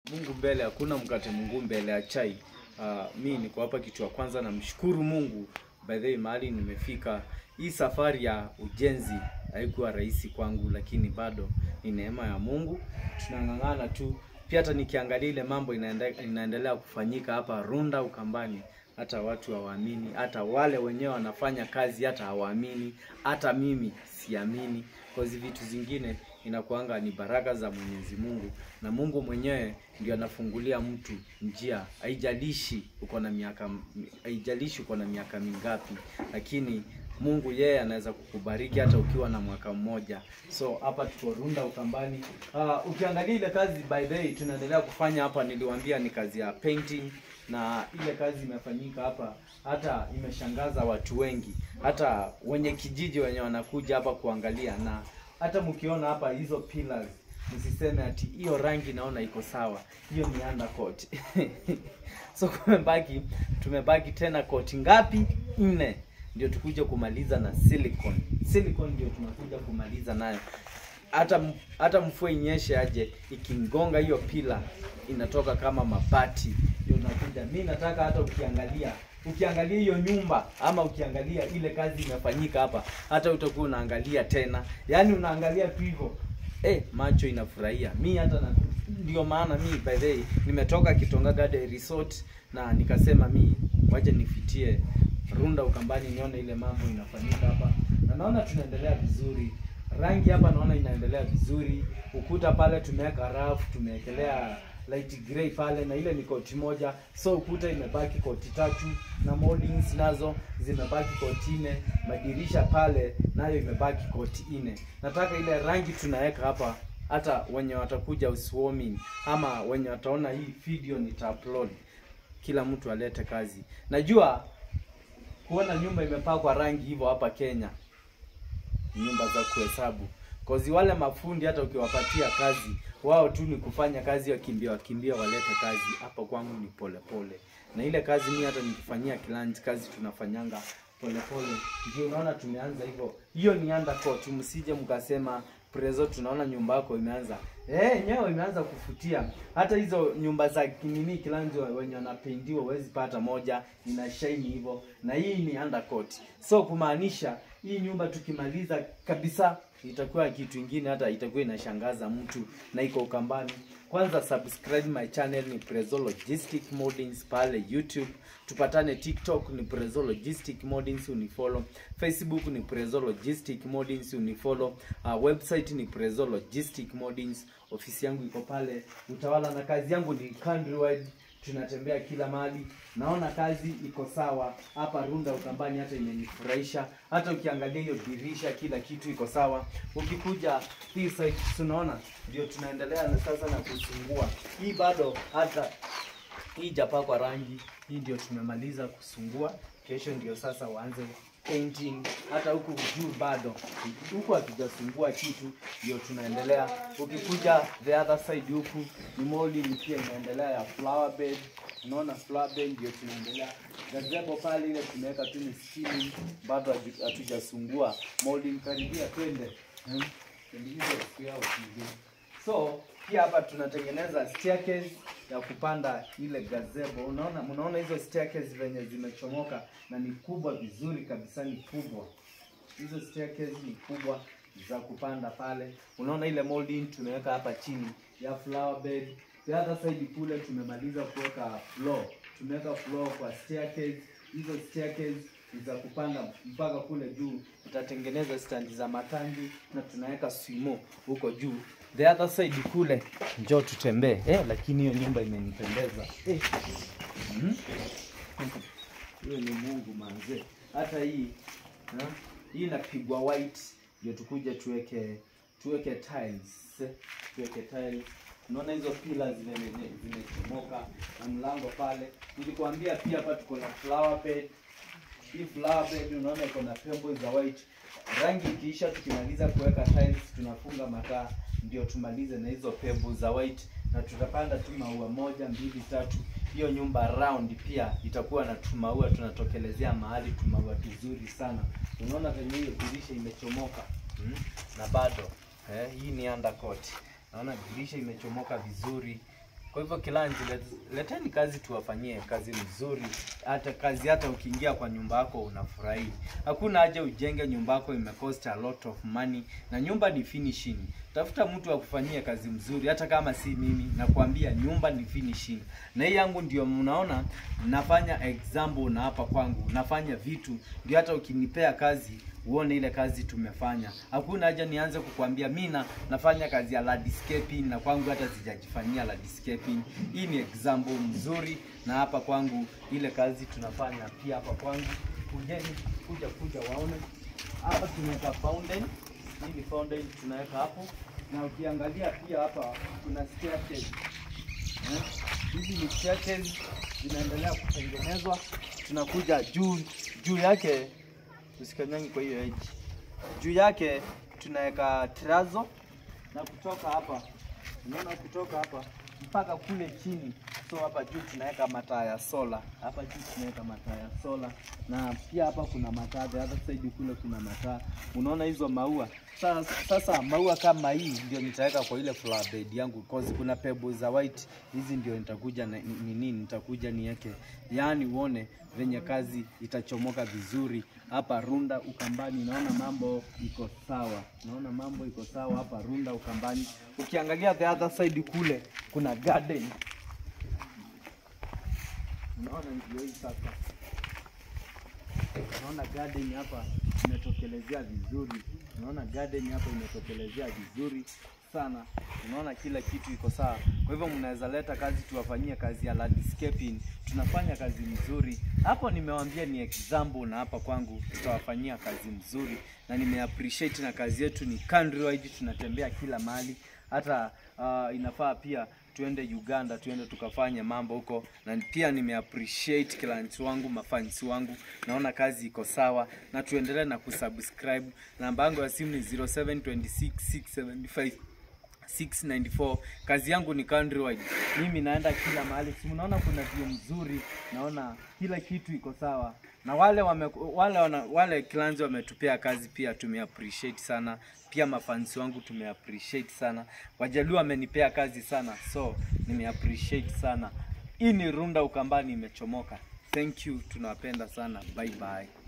Mungu mbele, hakuna mkate Mungu mbele ya chai. Uh, mi niko hapa kitu ya kwanza, namshukuru Mungu by the way, mahali nimefika. Hii safari ya ujenzi haikuwa rahisi kwangu, lakini bado ni neema ya Mungu, tunang'ang'ana tu. Pia hata nikiangalia ile mambo inaende, inaendelea kufanyika hapa Runda Ukambani, hata watu hawaamini, hata wale wenyewe wanafanya kazi hata hawaamini, hata mimi siamini. Kwa hizi vitu zingine inakuanga ni baraka za Mwenyezi Mungu, na Mungu mwenyewe ndio anafungulia mtu njia. Haijalishi uko na miaka, haijalishi uko na miaka mingapi, lakini Mungu yeye anaweza kukubariki hata ukiwa na mwaka mmoja. So hapa tuko Runda Ukambani. Uh, ukiangalia ile kazi by the way tunaendelea kufanya hapa, niliwaambia ni kazi ya painting, na ile kazi imefanyika hapa hata imeshangaza watu wengi, hata wenye kijiji wenye wanakuja hapa kuangalia, na hata mkiona hapa hizo pillars msiseme ati hiyo rangi naona iko sawa, hiyo ni undercoat. so kumebaki, tumebaki tena koti ngapi? Nne ndio tukuje kumaliza na silicone. Silicone ndio tunakuja kumaliza nayo. Hata hata mvua inyeshe aje, ikingonga hiyo pila inatoka kama mabati, ndio tunakuja. Mi nataka hata ukiangalia ukiangalia hiyo nyumba ama ukiangalia ile kazi imefanyika hapa, hata utakuwa unaangalia tena, yaani unaangalia tu hivyo eh, macho inafurahia. Mi hata na, ndio maana mi by the way nimetoka Kitonga Garden Resort na nikasema mi waje nifitie Runda Ukambani nione ile mambo inafanyika hapa, na naona tunaendelea vizuri. Rangi hapa naona inaendelea vizuri. Ukuta pale tumeweka rafu, tumewekelea light grey pale, na ile ni koti moja, so ukuta imebaki koti tatu, na moldings nazo zimebaki koti nne. Madirisha pale nayo imebaki koti nne. Nataka ile rangi tunaweka hapa, hata wenye watakuja swarming ama wenye wataona hii video nitaupload, kila mtu alete kazi. Najua kuona nyumba imepakwa rangi hivyo hapa Kenya, nyumba za kuhesabu kozi. Wale mafundi hata ukiwapatia kazi wao tu ni kufanya kazi, wakimbia wakimbia walete kazi. Hapa kwangu ni polepole pole. Na ile kazi mimi hata nikifanyia client kazi tunafanyanga polepole, ndio unaona tumeanza hivyo. Hiyo ni undercoat, msije mkasema Prezo, tunaona nyumba yako imeanza eh, nyewe imeanza kufutia. Hata hizo nyumba za kinini kilanzo wenye wanapendiwa huwezi pata moja ina shine hivyo, na hii ni undercoat. So kumaanisha hii nyumba tukimaliza kabisa itakuwa kitu ingine, hata itakuwa inashangaza mtu na iko Ukambani. Kwanza subscribe my channel ni Prezo Logistic Moldings pale YouTube. Tupatane TikTok ni Prezo Logistic Moldings unifollow. Facebook ni Prezo Logistic Moldings unifollow. Uh, website ni Prezo Logistic Moldings. Ofisi yangu iko pale Utawala na kazi yangu ni countrywide. Tunatembea kila mahali. Naona kazi iko sawa hapa Runda Ukambani, hata imenifurahisha. Hata ukiangalia hiyo dirisha, kila kitu iko sawa. Ukikuja hii side, tunaona ndio tunaendelea na sasa na kusungua hii, bado hata hii japakwa rangi. Hii ndio tumemaliza kusungua, kesho ndio sasa waanze painting. Hata huku juu bado huku hatujasungua kitu, ndio tunaendelea. Ukikuja the other side huku ni molding pia inaendelea ya flower bed. Unaona flower bed ndio tunaendelea. Gazebo pale ile tumeweka tu ni steaming, bado hatujasungua molding. Karibia twende hmm? So pia hapa tunatengeneza staircase ya kupanda ile gazebo. Unaona, mnaona hizo staircase venye zimechomoka na ni kubwa vizuri kabisa, ni kubwa hizo staircase ni kubwa za kupanda pale. Unaona ile molding tumeweka hapa chini ya flower bed. The other side kule tumemaliza kuweka floor, tumeweka floor kwa staircase. Hizo staircase ni za kupanda mpaka kule juu. Tutatengeneza standi za matangi na tunaweka swimo huko juu. The other side kule, njoo tutembee eh, lakini hiyo nyumba imenipendeza eh. Mm hiyo ni Mungu manze. Hata hii ha? hii inapigwa white ndio tukuje tuweke tuweke tiles eh, tuweke tiles. Unaona hizo pillars zimechomoka na mlango pale. Nilikwambia pia hapa tuko na flower bed. Hii flower bed unaona iko na pebbles za white. Rangi ikiisha, tukimaliza kuweka tiles tunafunga mataa ndio tumalize na hizo pebbles za white, na tutapanda tu maua moja mbili tatu. Hiyo nyumba round pia itakuwa na tumaua, tunatokelezea mahali tumaua tuzuri sana. Unaona venye hiyo dirisha imechomoka hmm? na bado eh, hii ni undercoat. Naona dirisha imechomoka vizuri Kwa hivyo kilanzi, let- leteni kazi tuwafanyie kazi mzuri, hata kazi hata ukiingia kwa nyumba yako unafurahi. Hakuna haja ujenge nyumba yako imecost a lot of money, na nyumba ni finishing. Tafuta mtu akufanyie kazi mzuri, hata kama si mimi. Nakwambia nyumba ni finishing, na hii yangu ndio mnaona nafanya example, na hapa kwangu nafanya vitu ndio hata ukinipea kazi uone ile kazi tumefanya. Hakuna haja nianze kukwambia mi na nafanya kazi ya landscaping na kwangu hata sijajifanyia landscaping. Hii ni example mzuri, na hapa kwangu ile kazi tunafanya pia hapa kwangu. Kujeni kuja kuja waone hapa tumeweka fountain. Hii ni fountain tunaweka hapo, na ukiangalia pia hapa kuna staircase. Eh, Hizi ni staircase zinaendelea kutengenezwa, tunakuja juu juu yake usikanyangi kwa hiyo edge. Juu yake tunaweka trazo na kutoka hapa, unaona, kutoka hapa mpaka kule chini. So hapa juu tunaweka mataa ya sola, hapa juu tunaweka mataa ya sola, na pia hapa kuna mataa, the other side kule kuna mataa. Unaona hizo maua sasa, sasa maua kama hii ndio nitaweka kwa ile flower bed yangu, cause kuna pebbles za white, hizi ndio nitakuja na nini, nitakuja niweke, yaani uone venye kazi itachomoka vizuri hapa Runda Ukambani. Naona mambo iko sawa, naona mambo iko sawa hapa Runda Ukambani. Ukiangalia the other side kule kuna garden, unaona ndio hii sasa Naona garden hapa imetokelezea vizuri, naona garden hapa imetokelezea vizuri sana. Unaona kila kitu iko sawa. Kwa hivyo mnaweza leta kazi tuwafanyie kazi ya landscaping, tunafanya kazi mzuri hapo. Nimewambia ni example, na hapa kwangu tutawafanyia kazi mzuri, na nime appreciate na kazi yetu ni countrywide, tunatembea kila mahali hata uh, inafaa pia tuende Uganda, tuende tukafanye mambo huko, na pia nime appreciate clients wangu, mafans wangu, naona kazi iko sawa, na tuendelee na kusubscribe. Namba yangu ya simu ni 0726675694. Kazi yangu ni countrywide, mimi naenda kila mahali. Si unaona kuna view mzuri, naona kila kitu iko sawa, na wale wame, wale wana, wale clients wametupea kazi pia tume appreciate sana pia mafansi wangu tume appreciate sana. Wajaluo wamenipea kazi sana, so nime appreciate sana. Hii ni Runda Ukambani imechomoka. Thank you, tunawapenda sana. Bye bye.